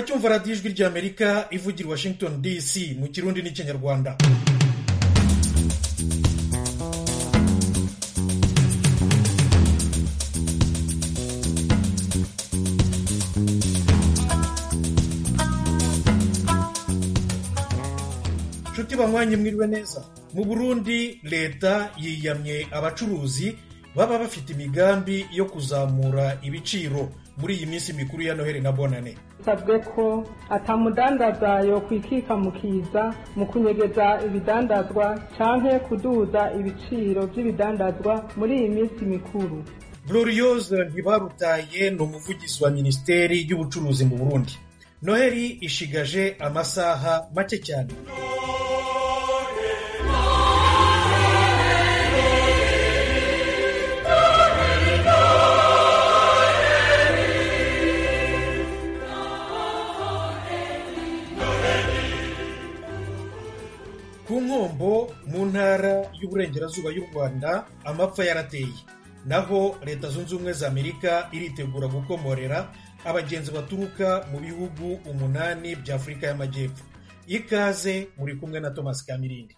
muracyumva radiyo ijwi ry'amerika ivugira i washington dc mu kirundi n'ikinyarwanda nshuti banywanyi mwiriwe neza mu burundi leta yiyamye abacuruzi baba bafite imigambi yo kuzamura ibiciro muri iyi minsi mikuru ya noheli na bonane sabwe ko atamudandaza yokwikika mu kiza mu kunyegeza ibidandazwa canke kuduza ibiciro vy'ibidandazwa muri iyi minsi mikuru gloriose ntibarutaye ni umuvugizi wa minisiteri y'ubucuruzi mu burundi noheli ishigaje amasaha make cyane ku nkombo mu ntara y'uburengerazuba y'u rwanda amapfa yarateye naho leta zunze ubumwe za amerika iritegura gukomorera abagenzi baturuka mu bihugu umunani bya afurika y'amajyepfo ikaze muri kumwe na thomas kamirindi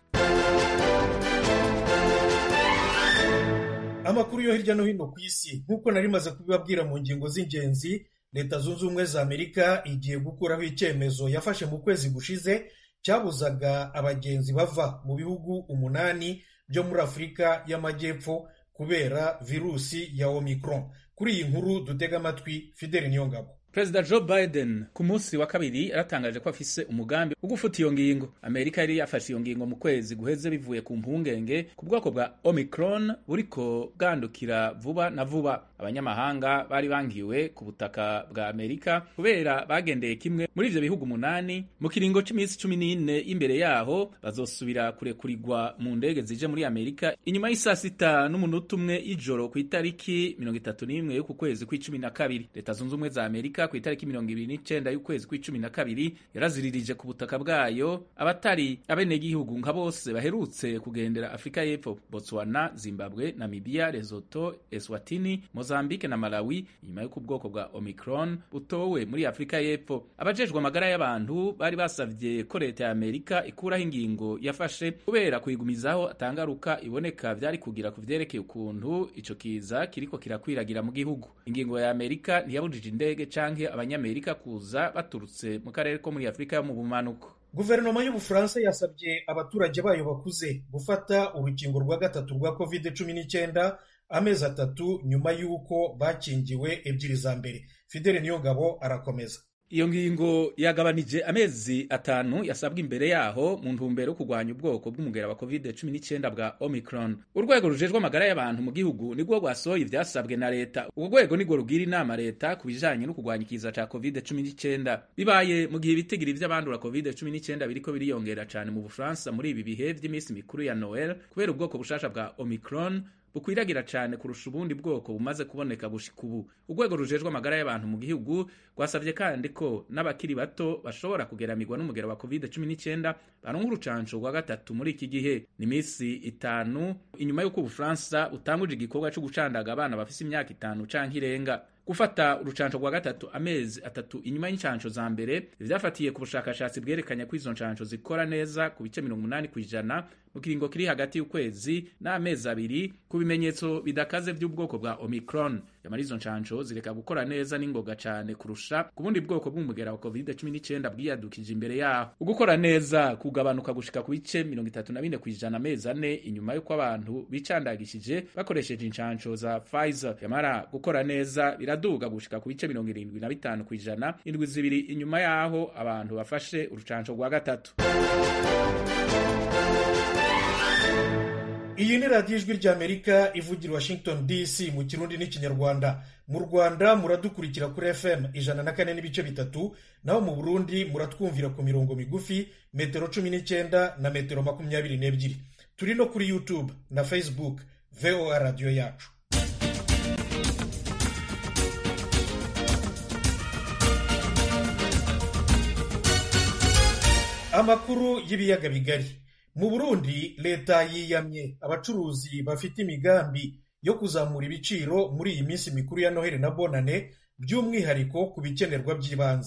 amakuru yo hirya no hino ku isi nk'uko nari maze kubibabwira mu ngingo z'ingenzi leta zunze ubumwe za amerika igiye gukuraho icyemezo yafashe mu kwezi gushize cyabuzaga abagenzi bava mu bihugu umunani byo muri afurika y'amajyepfo kubera virusi ya omicron kuri iyi nkuru dutega amatwi fideli niyongabo perezida joe biden ku munsi wa kabiri yaratangaje ko afise umugambi wo gufuta iyo ngingo amerika yari yafashe iyo ngingo mu kwezi guheze bivuye ku mpungenge ku bwoko bwa omicron buriko bwandukira vuba na vuba abanyamahanga bari bangiwe ku butaka bwa amerika kubera bagendeye kimwe muri ivyo bihugu umunani mu kiringo c'iminsi cumi n'ine imbere yaho bazosubira kurekurirwa mu ndege zije muri amerika inyuma y'isaa sita n'umunota umwe y'ijoro ku itariki mirongo itatu n'imwe y'uku kwezi kw'icumi na kabiri leta zunze ubumwe za amerika ku itariki mirongo ibiri n'icenda y'ukwezi kw'icumi na kabiri yaraziririje ku butaka bwayo abatari abenegihugu nka bose baherutse kugendera afurika y'epfo botswana zimbabwe namibia lesotho eswatini mozambique na malawi inyuma y'uko ubwoko bwa omicron butowe muri afurika y'epfo abajejwe amagara y'abantu bari basavye ko leta ya amerika ikuraho ingingo yafashe kubera kuyigumizaho atangaruka iboneka vyari kugira ku vyerekeye ukuntu ico kiza kiriko kirakwiragira mu gihugu ingingo ya amerika ntiyabujije indege canke abanyamerika kuza baturutse mu karere ko muri afurika yo mu bumanuko guverinoma y'ubufaransa yasabye abaturage bayo bakuze gufata urukingo rwa gatatu rwa covid cumi n'icyenda amezi atatu nyuma y'uko bakingiwe ebyiri za mbere fidele niyongabo arakomeza iyo ngingo yagabanije amezi atanu yasabwa imbere yaho mu ntumbero yo kurwanya ubwoko bw'umugera wa covid 19 bwa omicron urwego rujejwe amagara y'abantu mu gihugu nirwo rwasohoye ivyasabwe na leta urwo rwego nirwo rugira inama leta ku bijanye no kurwanya ikiza ca covid 19 bibaye mu gihe ibitigiri vy'abandura covid 19 biriko biriyongera cane mu bufaransa muri ibi bihe vy'iminsi mikuru ya noel kubera ubwoko bushasha bwa omicron bukwiragira cyane kurusha ubundi bwoko bumaze kuboneka gushika ubu urwego rujejwe amagara y'abantu mu gihugu rwasabye kandi ko n'abakiri bato bashobora kugeramirwa n'umugero wa covid 19 baronka urucanco rwa gatatu muri iki gihe ni iminsi itanu inyuma y'uko ubufaransa butanguje igikorwa cyo gucandaga abana bafise imyaka itanu canke irenga gufata urucanco rwa gatatu amezi atatu inyuma y'incanco za mbere vyafatiye ku bushakashatsi bwerekanye ko izo ncanco zikora neza ku bice mirongo umunani kw'ijana mu kiringo kiri hagati y'ukwezi n'amezi abiri ku bimenyetso bidakaze by'ubwoko bwa omicron yamara izo ncanco zireka gukora neza n'ingoga cane kurusha ku bundi bwoko bw'umugera wa covid 19 bwiyadukije imbere yaho ugukora neza kugabanuka gushika ku bice mirongo itatu na bine kw'ijana amezi ane inyuma y'uko abantu bicandagishije bakoresheje incanco za pfizer yamara gukora neza biraduga gushika ku bice mirongo irindwi na bitanu kw'ijana indwi zibiri inyuma y'aho abantu bafashe urucanco rwa gatatu iyi ni radiyo ijwi ry'amerika ivugira washington dc mu kirundi n'ikinyarwanda mu rwanda muradukurikira kuri fm ijana na kane n'ibice bitatu naho mu burundi muratwumvira ku mirongo migufi metero cumi n'icyenda na metero makumyabiri n'ebyiri turi no kuri youtube na facebook voa radiyo yacu amakuru y'ibiyaga bigari mu burundi leta yiyamye abacuruzi bafite imigambi yo kuzamura ibiciro muri iyi minsi mikuru ya noheli na bonane by'umwihariko ku bikenerwa by'ibanze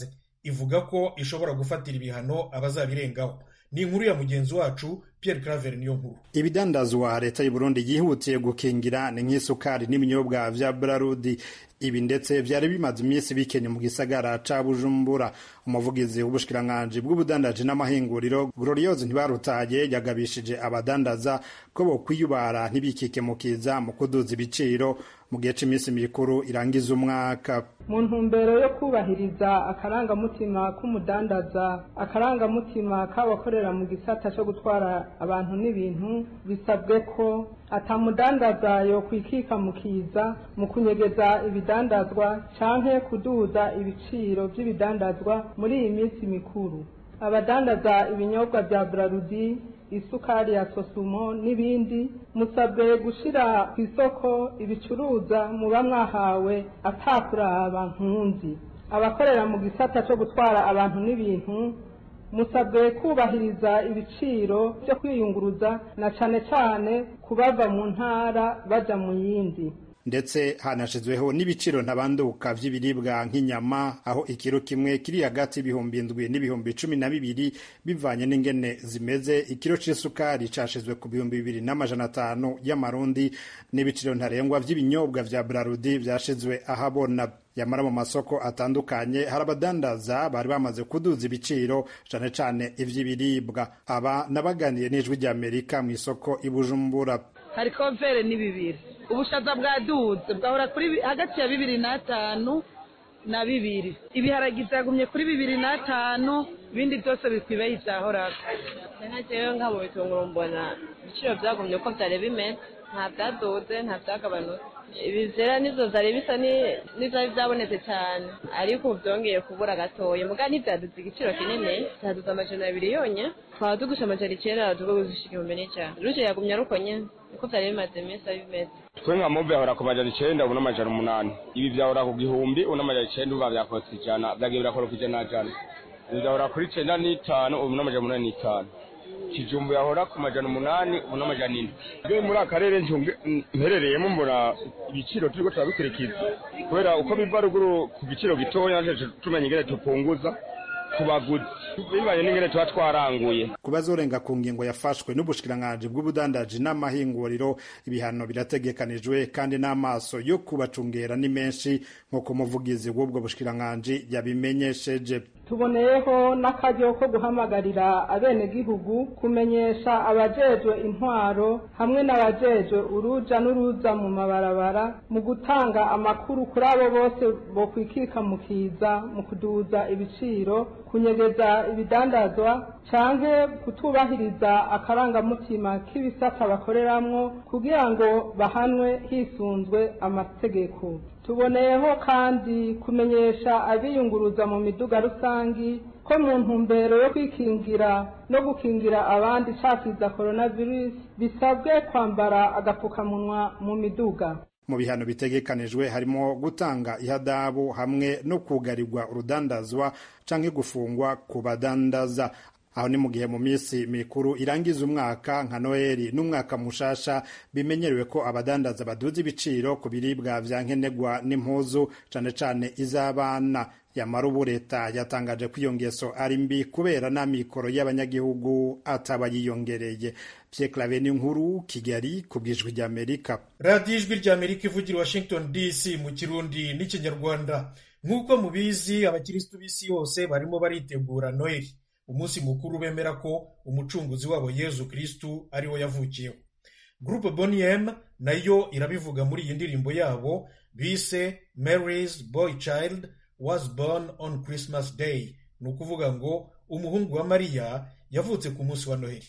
ivuga ko ishobora gufatira ibihano abazabirengaho ni inkuru ya mugenzi wacu Pierre Claver niyo nkuru ibidandazwa leta y'u Burundi yihutiye gukingira ni nk'isukari n'ibinyobwa vya Brarudi ibi ndetse vyari bimaze iminsi bikenye mu gisagara ca Bujumbura umuvugizi w'ubushikiranganji bw'ubudandaji n'amahinguriro Gloriose Ntibarutaye yagabishije abadandaza ko bokwiyubara ntibikike mu kiza mu kuduza ibiciro mu gihe c'iminsi mikuru irangiza umwaka mu ntumbero yo kubahiriza akarangamutima k'umudandaza akarangamutima k'abakorera mu gisata cyo gutwara abantu n'ibintu bisabwe ko atamudandaza yo kwikika mu kiza mu kunyegeza ibidandazwa canke kuduza ibiciro vy'ibidandazwa muri iyi minsi mikuru abadandaza ibinyobwa vya Brarudi isukari ya sosumo n'ibindi musabwe gushira ku isoko ibicuruza muba mwahawe atakuraba nkunzi abakorera mu gisata cyo gutwara abantu n'ibintu musabwe kubahiriza ibiciro byo kwiyunguruza na cane cane kubava mu ntara baja mu yindi ndetse hanashizweho n'ibiciro ntabanduka vy'ibiribwa nk'inyama aho ikiro kimwe kiri hagati y'ibihumbi indwi n'ibihumbi cumi na bibiri bivanye n'ingene zimeze ikiro c'isukari cashizwe ku bihumbi bibiri n'amajana atanu y'amarundi n'ibiciro ntarengwa vy'ibinyobwa vya brarudi vyashizwe ahabona yamara mu masoko atandukanye hari abadandaza bari bamaze kuduza ibiciro cane cane ivy'ibiribwa aba nabaganiye n'ijwi ry'amerika mu isoko i bujumbura hari komvere ni bibiri ubushaza bwaduze bwahora kuri hagati ya bibiri n'atanu na bibiri ibiharagi byagumye kuri bibiri n'atanu ibindi byose bikwibaye ibyahoraga nka jewe nka mu bitunguru mbona ibiciro byagumye uko byari bimeze nta byaduze nta byagabanutse ibizera nizo zari bisa n'ibyari byabonetse cyane ariko ubu byongeye kubura gatoya muga ntibyaduze igiciro kinini byaduze amajana abiri yonye twaba tugusha amajana icyenda tugushika ibihumbi n'icyane ruje yagumye aruko nyene niko byari bimaze iminsi bimeze twe nka mobe yahora ku majana icenda ubu n'amajana umunani ibi byahora ku gihumbi ubu n'amajana icenda uba byakotse ijana byagiye birakoroka ijana jana ibi byahora kuri icenda n'itanu ubu n'amajana umunani n'itanu kijumbu yahora ku majana umunani ubu n'amajana indwi rero muri aka karere mperereyemo mbona ibiciro turiko turabikurikiza kubera uko biva ruguru ku giciro gitoya tumenya ingene tupunguza ku baguzi bibanye n'ingene tuba twaranguye ku bazorenga ku ngingo yafashwe n'ubushikiranganji bw'ubudandaji n'amahinguriro ibihano birategekanijwe kandi n'amaso yo kubacungera ni menshi nk'uko umuvugizi w'ubwo bushikiranganji yabimenyesheje tuboneyeho n'akaryo ko guhamagarira abenegihugu kumenyesha abajejwe intwaro hamwe n'abajejwe uruja n'uruza mu mabarabara mu gutanga amakuru kuri abo bose bokwikika mu kiza mu kuduza ibiciro kunyegeza ibidandazwa canke kutubahiriza akarangamutima k'ibisata bakoreramwo kugira ngo bahanwe hisunzwe amategeko tuboneyeho kandi kumenyesha abiyunguruza mu miduga rusangi ko mu ntumbero yo kwikingira no gukingira abandi cakiza coronavirus bisabwe kwambara agapfukamunwa mu miduga mu bihano bitegekanijwe harimo gutanga ihadabu hamwe no kugarirwa urudandazwa canke gufungwa ku badandaza aho ni mu gihe mu minsi mikuru irangiza umwaka nka noheli n'umwaka mushasha bimenyerewe ko abadandaza baduza ibiciro ku biribwa vya nkenerwa n'impuzu cane cane iz'abana yamara ubu leta yatangaje ko iyo ngeso ari mbi kubera n'amikoro y'abanyagihugu ataba yiyongereye Pierre Claver nkuru Kigali ku bwijwi ry'Amerika radiyo ijwi ry'Amerika ivugira Washington DC mu kirundi n'ikinyarwanda nk'uko mubizi abakirisitu b'isi yose barimo baritegura noheli umunsi mukuru bemera ko umucunguzi wabo yezu kristu ariwo yavukiyeho gurupe boniem nayo irabivuga muri iyi ndirimbo yabo bise mary's boy child was born on christmas day ni ukuvuga ngo umuhungu wa mariya yavutse ku munsi wa noheli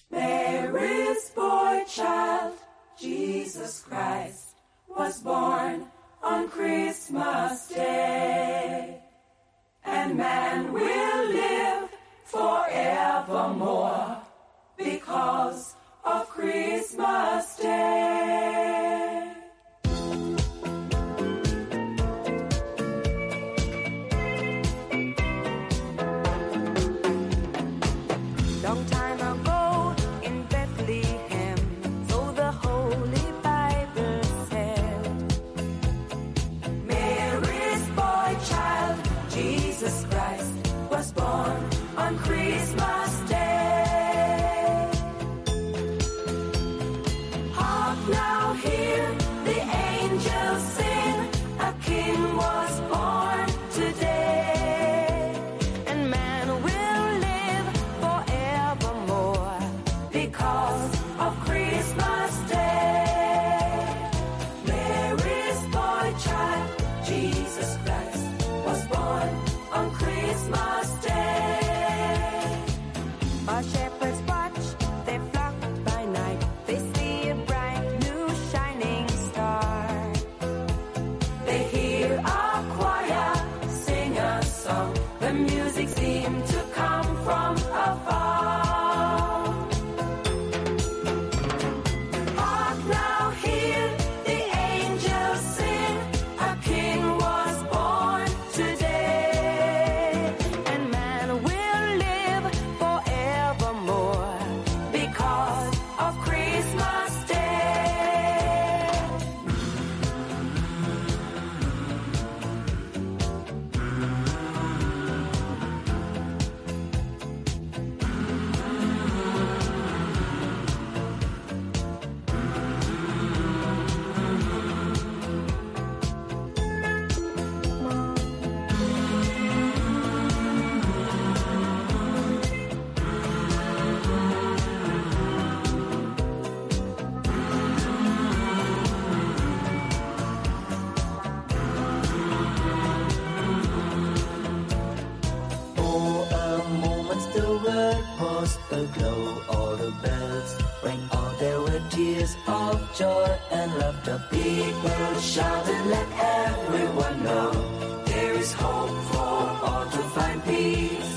Mary's boy child, Jesus Christ, was born on Christmas Day. And man will live forevermore because of Christmas Day. Long time ago in Bethlehem, so the Holy Bible said. Mary's boy now hear the angels sing. A king was born today. And man will live forevermore. because of Christmas Day. Mary's boy child, Jesus Christ, was born on Christmas Day. Our shepherds watch, they flock by night. They see a bright new shining star. They hear a choir sing a song. The music seemed to come from afar. Hark now, hear the angels sing. A king was born today. And man will live forevermore. because of Christmas Day. For a moment the world was aglow, all the bells rang out. There were tears of joy and laughter. People shouted, let everyone know there is hope for all to find peace.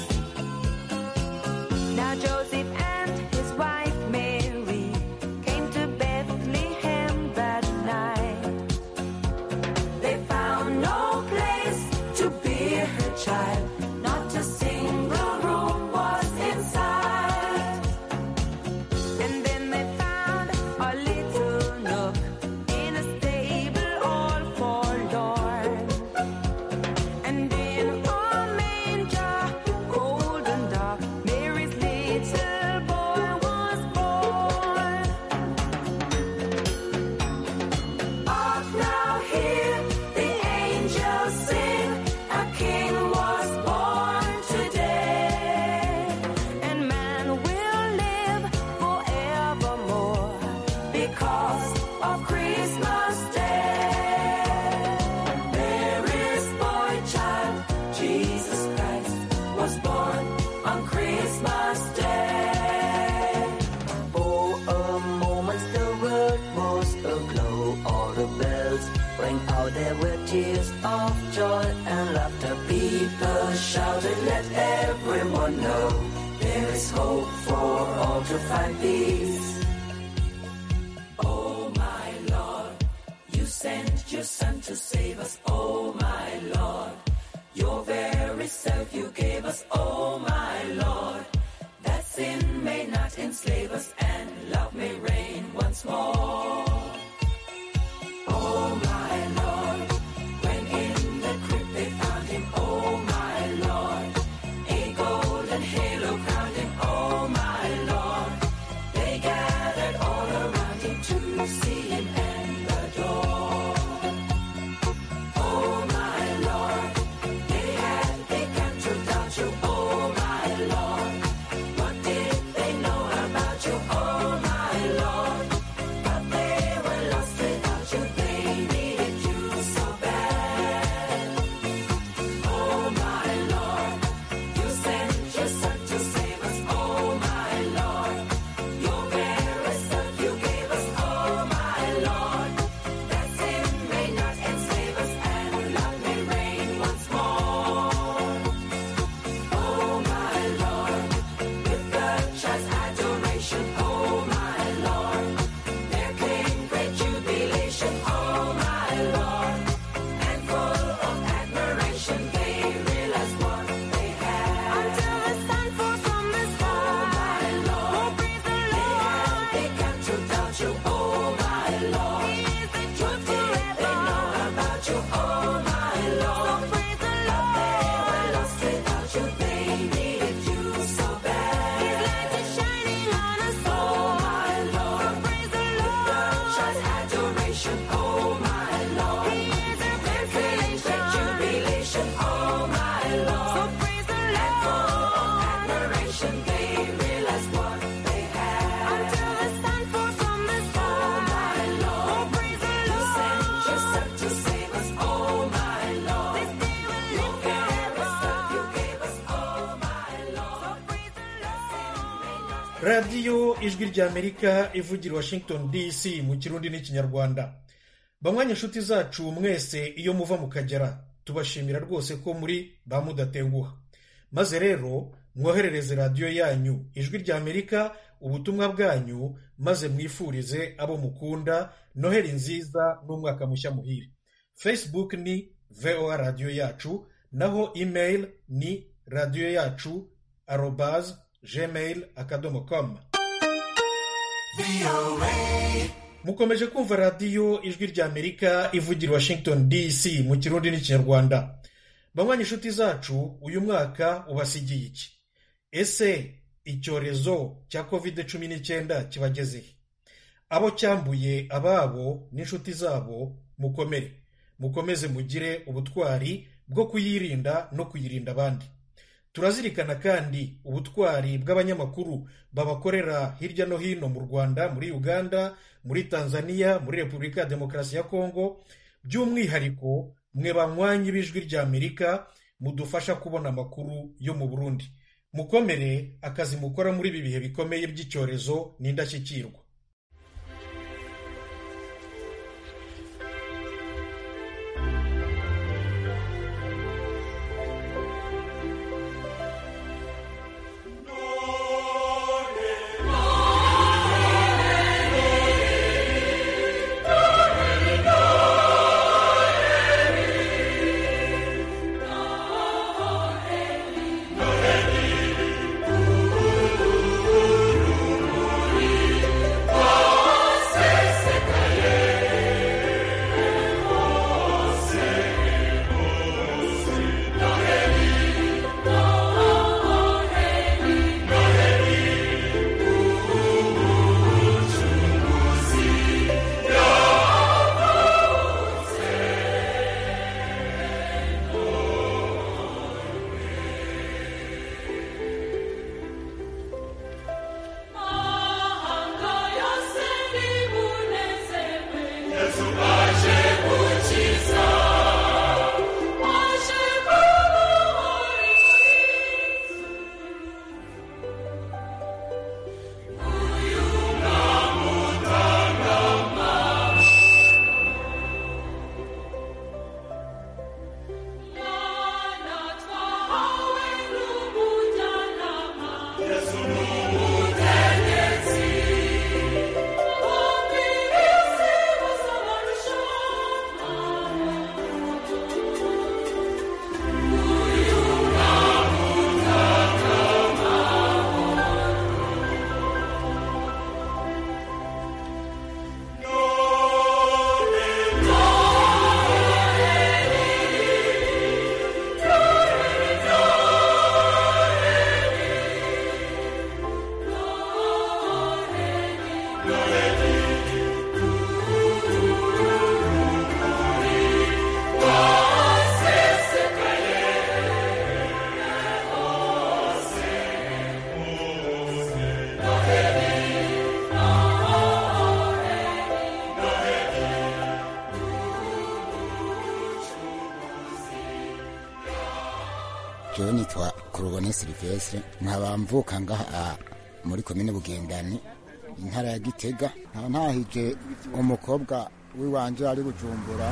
Now Joseph and his wife Mary came to Bethlehem that night. They found no place to bear her child. Not a single room was inside. And then they found a little nook in a stable all forlorn. And in a manger, cold and dark, Mary's little boy was born. Hark now, hear the angels sing. A king was born today. And man will live forevermore. because of Christmas Day. Mary's boy child, Jesus Christ, was born on Christmas Day. For a moment the world was aglow, all the bells rang out. There were tears of joy and laughter. People shouted, let everyone know there is hope for all to find peace. Oh my Lord, you sent your son to save us. Oh my Lord, your very self you gave us. Oh my Lord, that sin may not enslave us and love may reign once more. Oh my Lord, when in the crypt they found him. Oh my Lord, a golden halo crowned him. Oh my Lord, they gathered all around him to see him and adore. Oh my Lord, they had begun to doubt you. Oh my Lord, what did they know about you? Oh my Lord, but they were lost without you. They needed you so bad. Oh my Lord, you sent your son to save us. Oh my Lord, your very self you gave us. Oh my Lord. radiyo ijwi ry'amerika ivugira i washington dc mu kirundi n'ikinyarwanda banywanyi inshuti zacu mwese iyo muva mu kagera tubashimira rwose ko muri ba mudatenguha maze rero mwoherereze radiyo yanyu ijwi ry'amerika ubutumwa bwanyu maze mwifurize abo mukunda noheli nziza n'umwaka mushya muhire facebook ni voa radiyo yacu naho email ni radiyo yacu arobaz gmail akadomo com mukomeje kumva radiyo ijwi ry'amerika ivugira i washington dc mu kirundi n'ikinyarwanda banywanyi inshuti zacu uyu mwaka ubasigiye iki ese icyorezo cya covid cumi n'icyenda kibagezehe abo cyambuye ababo n'inshuti zabo mukomere mukomeze mugire ubutwari bwo kuyirinda no kuyirinda abandi turazirikana kandi ubutwari bw'abanyamakuru babakorera hirya no hino mu rwanda muri uganda muri tanzania muri repubulika ya demokarasi ya kongo by'umwihariko mwe banywanyi b'ijwi ry'amerika mudufasha kubona amakuru yo mu burundi mukomere akazi mukora muri ibi bihe bikomeye by'icyorezo ni indashyikirwa jewe nitwa kurubone silivestre nkaba mvuka ngaha muri komine bugendani intara ya gitega nkaba ntahije umukobwa w'iwanje ari bujumbura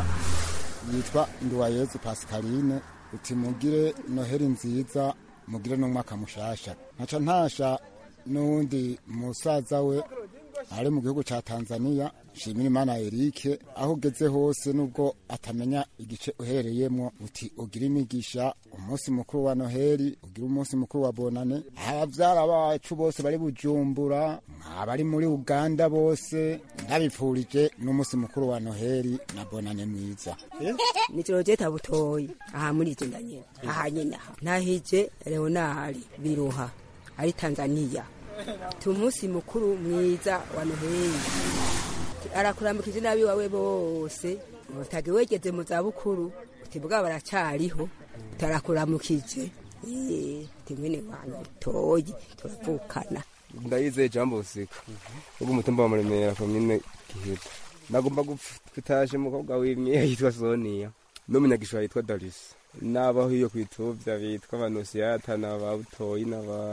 yitwa nduwayezu pascaline uti mugire noheri nziza mugire n'umwaka mushasha nkaca ntasha n'uwundi musaza we ari mu gihugu ca tanzania shimira imana erike aho ugeze hose nubwo atamenya igice uhereyemwo uti ugira imigisha umunsi mukuru wa noheli ugira umunsi mukuru wa bonane abavyara bacu bose bari bujumbura abari muri uganda bose ndabipfurije n'umunsi mukuru wa noheli na bonane mwiza nijoro jeta butoyi aha muri ije ndanyene aha nyene aha ntahije leonari biruha ari tanzania tu umunsi mukuru mwiza wa noheli arakuramukije nabi wawe bose utage wegeze mu zabukuru uti bwa baracariho utarakuramukije timwene wanyu toyi turavukana ndayizeye jambo usika ubwo umutumba wa muremera komine giheta nagomba gutaje umukobwa w'imyeya yitwa soniya n'umunyagishwa yitwa darisi n'abaho iyo kwituvya bitwa abanosiyata n'ababutoyi n'aba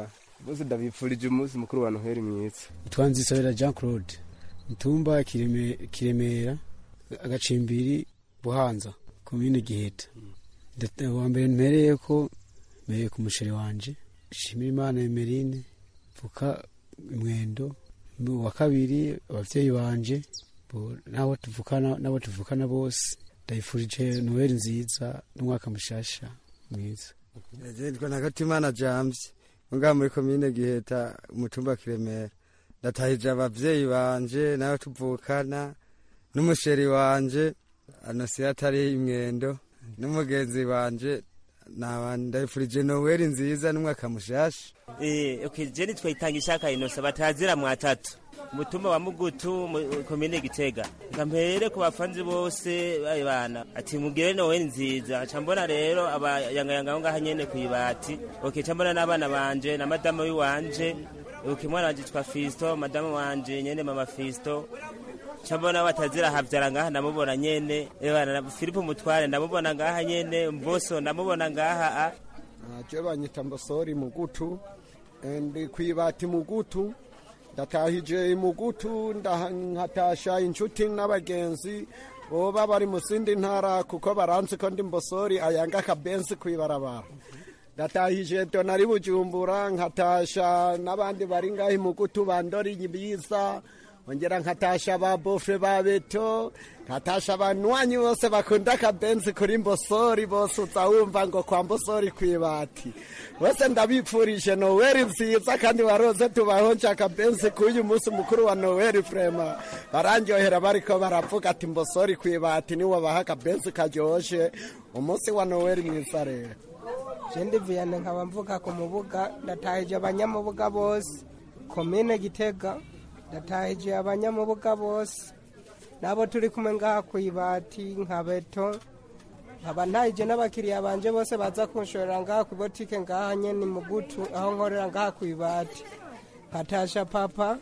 bose ndabipfurije umunsi mukuru wa noheli mwiza twanzisabira jean claude mutumba Kireme- kiremera agacimbiri buhanza komine giheta Ndata- wa mbere mpereye ko mpereye ku musheri wanje shimira imana emerine mvuka imwendo wa kabiri abavyeyi banje bo- n'abo tuvukana n'abo tuvukana bose ndayifurije noheli nziza n'umwaka mushasha mwiza nitwa nakatimana james ngaha muri komine giheta umutumba wa kiremera ndatahije abavyeyi banje nayo tuvukana n'umusheri wanje anosiya atari imwendo n'umugenzi wanje naba ndayifurije noweli nziza n'umwaka mushasha Eh, okay, je nitwa Itangishaka Innocent batazira mwatatu mutumba wa Mugutu mu- komine Gitega ngampere ku bafanzi bose baye bana ati mugire Noel nziza cambona rero abayanga yanga ngaha nyene kwibati okay cambona n'abana banje na madama wiwanje okay mwana wanje twa Fisto madama wanje nyene mama Fisto cambona batazira havyara ngaha ndamubona nyene ebana na Filipo Mutware ndamubona ngaha nyene Mboso ndamubona ngaha a je banyita mbosori mugutu eh, ndi kwibati mugutu ndatahije mugutu ndaha- nkatasha inshuti n'abagenzi boba bari mu zindi ntara kuko baranzi ko ndi mbosori ayanga akabenzi kwibarabara ndatahije donari bujumbura nkatasha n'abandi bari ngaho mugutu bandori ibiza ongera nkatasha ba bofe ba beto nkatasha abanywanyi bose bakunda akabenzi kuri mbosori bose uza wumva ngo kwa mbosori kwibati bose ndabipfurije noweli nziza kandi waroze tubahonje akabenzi k'uyu munsi mukuru wa noweli frema barandyohera bariko baravuga ati mbosori kwibati niwo baha akabenzi karyoshe umunsi wa noweli mwiza rero jendi viyane nkaba mvuga ku mubuga ndatahije abanyamubuga bose komine gitega ndatahije abanyamubuga bose nabo turi kumwe ngaha ku ibati nka beto nkaba ntahije n'abakiriya banje bose baza kunshorera ngaha ku botike ngaha nyene mugutu aho nkorera ngaha ku ibati patasha papa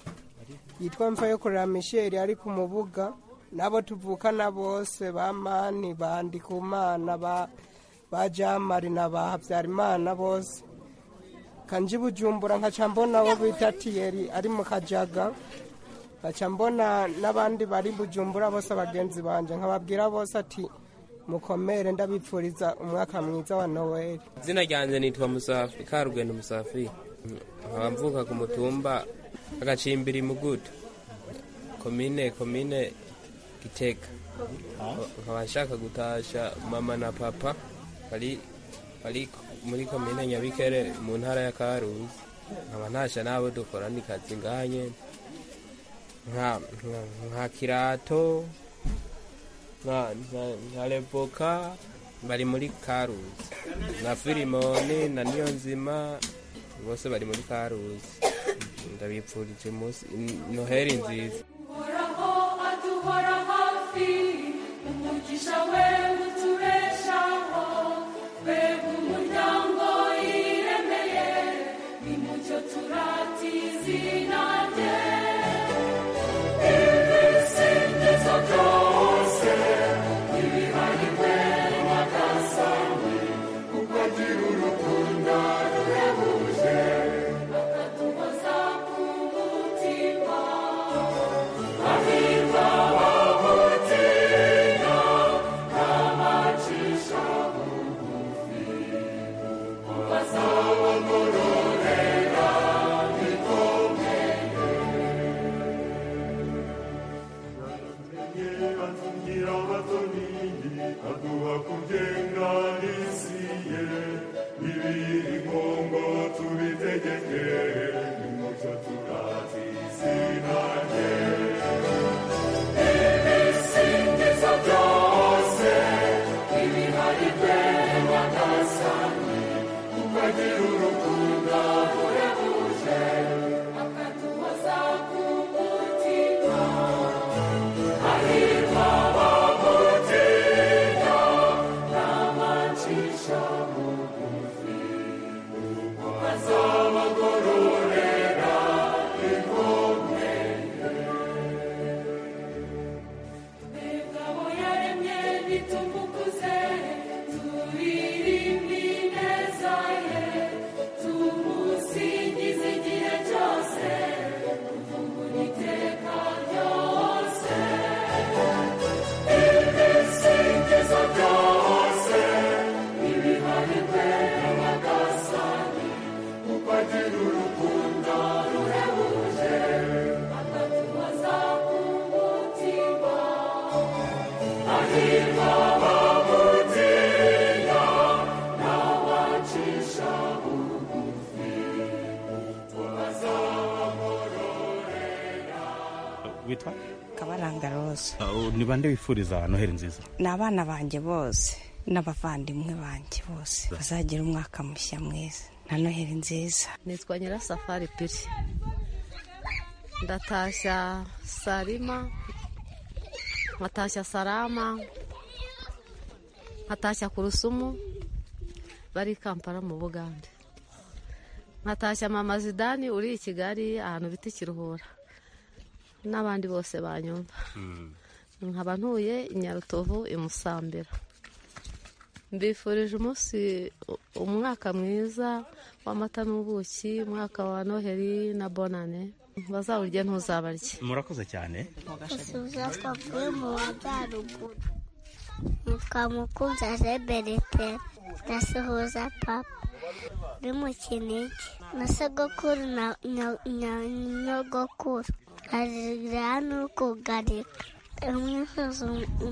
yitwa mfa yo kurera misheri ari ku mubuga nabo tuvukana bose ba mani ba ndikumana ba ba jamari na ba habyarimana bose kanji bujumbura nkaca mbona abo bita tiyeri ari mu kajaga nkaca mbona n'abandi bari bujumbura bose abagenzi banje nkababwira bose ati mukomere ndabipfuriza umwaka mwiza wa noweli izina ryanjye nitwa musafi karugendo musafi nkaba mvuka ku mutumba agacimbiri mugudu komine komine gitega nkaba nshaka gutasha mama na papa bari bari muri komine nyabikere mu ntara ya karuzi nkaba ntasha n'abo dukorana ikazi ngaha nyene nka nka- nka kirato nka nka- nka revoka bari muri karuzi na filimoni na niyo nzima bose bari muri karuzi ndabipfurije umunsi noheri nziza uhoraho aduhora hafi umugisha we utubeshaho twebwe umuryango yiremeye nimucyo turata izina rye ibisingizo byose ibiharigwe n'agasani kuko agira urukundo ruhebuje akaduhoza ku mutima Aviva wamutinya n'amacisha bugufi ukazabagororera bikomeye atungira abatoni aduha kugenga n'isi ye ibiri ngongo tubitegeke nimucyo turata izina rye ibisingizo byose ibiharigwe n'agasani kuko agira urukundo ruhebuje akaduhoza ku mutima hahirwa abamutinya n'amacisha bugufi ukazabagorora hahirwa abamutinya n'abacisha bugufi ubwo bazabamurorera witwa kabaranga rose Uh, ni bande wifuriza noheli nziza ni abana banjye bose n'abavandimwe banjye bose bazagira umwaka mushya mwiza na noheli nziza nitwa nyirasafari piri ndatashya sarima nkatashya sarama nkatashya kurusumu bari i kampala mu bugande nkatashya mama zidani uri i kigali ahantu bita ikiruhura n'abandi bose banyumva nkaba ntuye i nyarutovu i musambira mbifurije umunsi umwaka mwiza w'amata n'ubuki umwaka wa noheli na bonane bazawurye ntuzabarye murakoze cyane Suza twavuye mu majyaruguru nitwa mukunzi azeberete ndasuhuza papa uri mu kinigi na sogokuru na na- na nyogokuru arira n'ukugarika umwifuza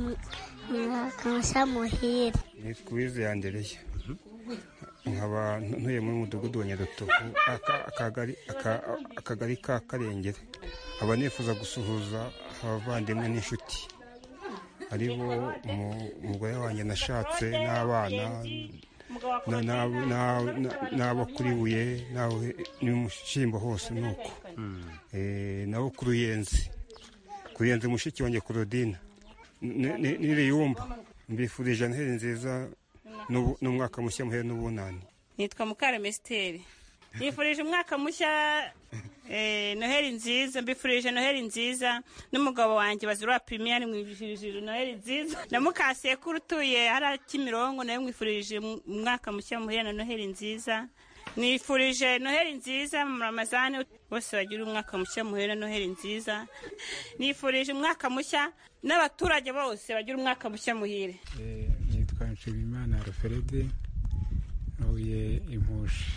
umwaka muhire ni kwize yandereye nkaba ntuye muri mudugudu wa nyarutovu aka- akagari aka- akagari ka karengere nkaba nifuza gusuhuza abavandimwe n'inshuti ari bo umu- umugore wanjye nashatse n'abana na- na- na- na- n'abo kuri buye n'abo n'umushyimbo hose ni uko Eh, nabo ku ruyenzi ku ruyenzi mushiki wanjye Claudine Ni- ni- n'iriyumba mbifurije noheli nziza n'ubu- n'umwaka mushya muhere n'ubunani nitwa mukareme esiteri nifurije umwaka mushya eh, noheli nziza mbifurije noheli nziza n'umugabo wanjye bazirwa pirimiyari mwifurije noheli nziza na mukasekuru utuye hariya kimirongo nawe mwifurije umwaka mushya muhire na noheli nziza nifurije noheli nziza mu ramazani bose bagira umwaka mushya muhire na noheli nziza nifurije umwaka mushya n'abaturage bose bagira umwaka mushya muhire nitwa nshimiyimana ruferede ntuye impushi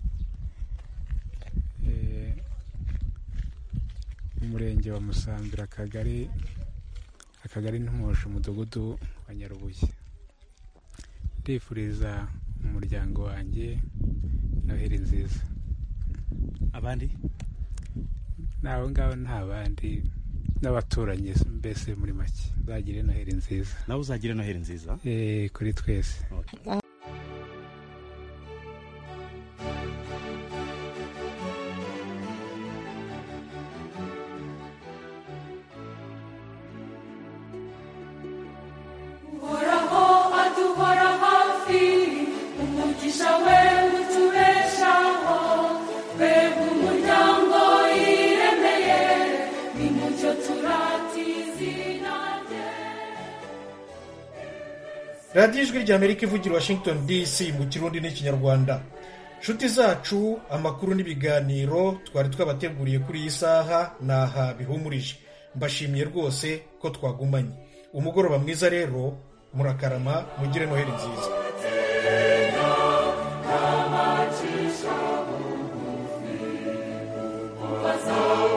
Eh, mu murenge wa musambira akagari akagari ntumuje umudugudu wa nyarubuye ndifuriza umuryango wanjye noheli nziza abandi n'abo ngabo nta bandi n'abaturanyi mbese muri make uzagire noheli nziza nawe uzagire noheli nziza Eh, kuri twese uhoraho aduhora hafi umugisha we utubeshaho twebwe umuryango yiremeye nimucyo turata izina rye radiyo ijwi ry'amerika ivugira i washington dc mu kirundi n'ikinyarwanda nshuti zacu amakuru n'ibiganiro twari twabateguriye kuri iyi saha ni aha bihumurije mbashimiye rwose ko twagumanye umugoroba mwiza rero murakarama mugire noheli nziza n'abacisha bugufi bazaba